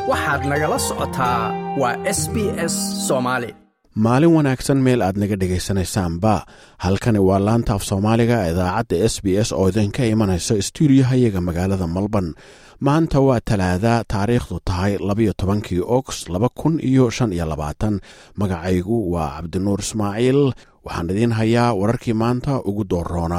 waxaad nagala socotaa waa s b s soomaali maalin wanaagsan meel aad naga dhegaysanaysaanba halkani waa laanta af soomaaliga idaacadda s b s oo idinka imanaysa stuudiyohayaga magaalada malban maanta waa talaada taariikhdu tahay labayo tobankii ogost laba kun iyo shan iyo labaatan magacaygu waa cabdinuur ismaaciil waxaan idiin hayaa wararkii maanta ugu dooroona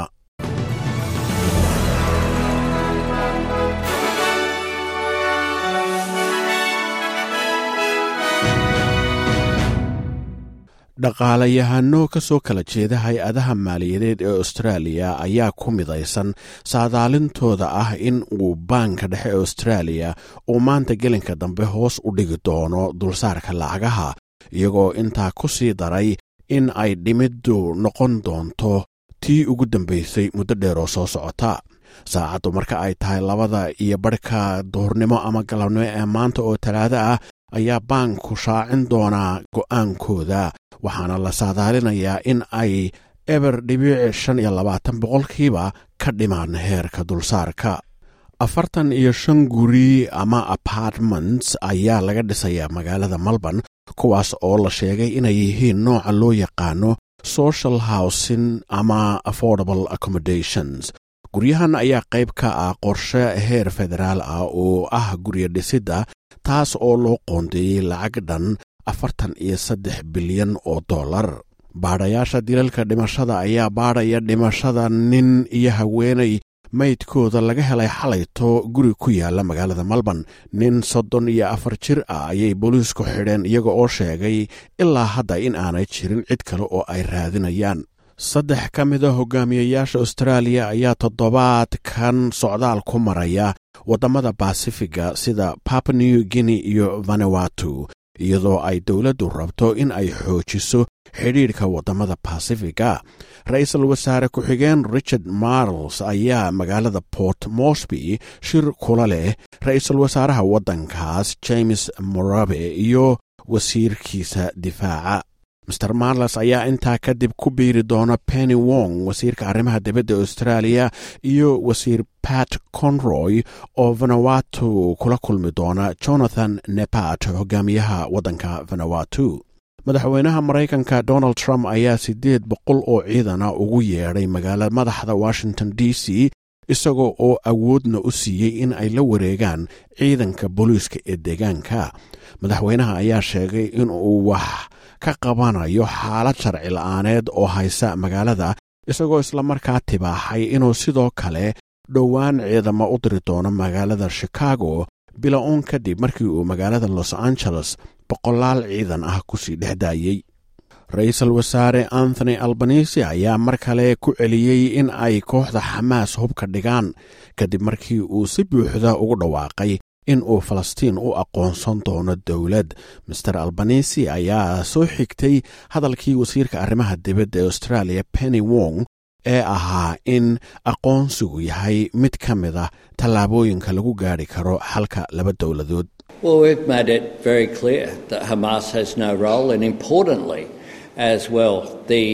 dhaqaalayahano ka soo kala jeeda hay-adaha maaliyadeed ee austraaliya ayaa ku midaysan saadaalintooda ah in uu baanka dhexe ee austraaliya uu maanta gelinka dambe hoos u dhigi doono dulsaarka lacagaha iyagoo intaa ku sii daray in ay dhimiddu noqon doonto tii ugu dambaysay muddo dheer oo soo socota saacaddu marka ay tahay labada iyo barhka duhurnimo ama galabnimo ee maanta oo talaado ah ayaa baanku shaacin doonaa go'aankooda waxaana la saadaalinayaa in ay eber dhibiic shan iyo labaatan boqolkiiba ka dhimaan heerka dulsaarka afartan iyo shan guri ama apartments ayaa laga dhisayaa magaalada melbourne kuwaas oo la sheegay inay yihiin nooca loo yaqaano social housing ama affordable accommodations guryahan ayaa qayb ka ah qorshe heer federaal ah oo ah guryo dhisidda taas oo loo qoondeeyey lacag dhan afartan iyo saddex bilyan oo dollar baadhayaasha dilalka dhimashada ayaa baadhaya dhimashada nin iyo haweenay maydkooda laga helay xalayto guri ku yaala magaalada melbourne nin soddon iyo afar jir ah ayay booliisku xidheen iyaga oo sheegay ilaa hadda in aanay jirin cid kale oo ay raadinayaan saddex ka mida hogaamiyayaasha austraaliya ayaa toddobaadkan socdaal ku maraya waddamada basifiga sida papa new guinea iyo vanuatu iyadoo ay dowladdu rabto in ay xoojiso xidhiidhka waddamada basifiga ra-iisul wasaare ku-xigeen richard marles ayaa magaalada port mosby shir kula leh ra-iisul wasaaraha waddankaas james morabe iyo wasiirkiisa difaaca master marles ayaa intaa kadib ku biiri doona penny wong wasiirka arrimaha dibadda austraaliya iyo wasiir pat conroy oo vanuatu kula kulmi doona jonathan nepat hogaamiyaha waddanka vanuatu madaxweynaha maraykanka donald trump ayaa siddeed boqol oo ciidana ugu yeedhay magaala madaxda washington d c isagoo oo awoodna u siiyey in ay la wareegaan ciidanka booliiska ee deegaanka madaxweynaha ayaa sheegay inuu wax ka qabanayo xaalad sharci la-aaneed oo haysa magaalada isagoo islamarkaa tibaaxay inuu sidoo kale dhowaan ciidamo u diri doono magaalada chicago bila-uun kadib markii uu magaalada los angeles boqolaal ciidan ah kusii dhex daayey ra-iisul wasaare anthony albanisi ayaa mar kale ku celiyey in ay kooxda xamaas hubka dhigaan kadib markii uu si buuxda ugu dhawaaqay in uu falastiin u aqoonsan doono dowlad master albanisi ayaa soo xigtay hadalkii wasiirka arrimaha dibadda ee australia penny wong ee ahaa in aqoonsigu yahay mid ka mid ah tallaabooyinka lagu gaadhi karo xalka laba dowladood Well, we've made it very clear that Hamas has no role, and importantly, as well, the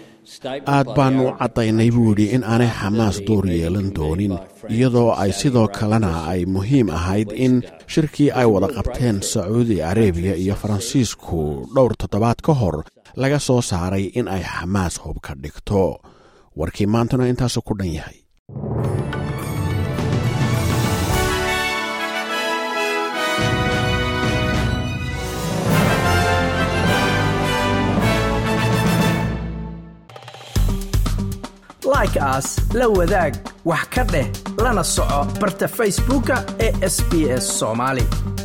aad baanu caddaynay buu yidhi in aanay xamaas door yeelan doonin iyadoo ay sidoo kalena ay muhiim ahayd in shirkii ay wada qabteen sacuudi arebiya iyo faransiisku dhowr toddobaad ka hor laga soo saaray in ay xamaas hub ka dhigto warkii maantana intaasu ku dhan yahay like aas la wadaag wax ka dheh lana soco barta facebooka ee sb s somaali